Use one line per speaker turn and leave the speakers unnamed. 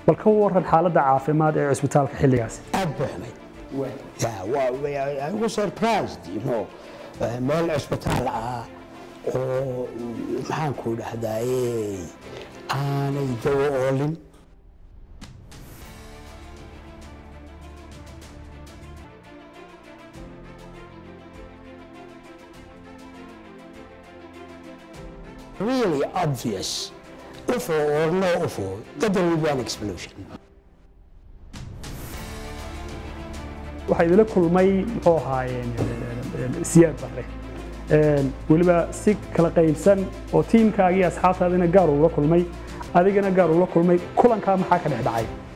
bal ka waran xaaladda caafimaad ee cisbitaalka xilligaasi
aad buu xumayd Yeah, waa- waa- I was surprised, you know. Eh, meel cisbitaal ah oo maxaan ku dhahdaye aanay dawo oolin really obvious UFO or no UFO that there will be an explosion.
waxaa idila kulmay muxuu ahaayeen siyaad barre Een, weliba si kala qaybsan oo tiimkaagii asxaabtaadina gaar ula kulmay adigana gaar ula kulmay kulankaa maxaa ka dhex dhacay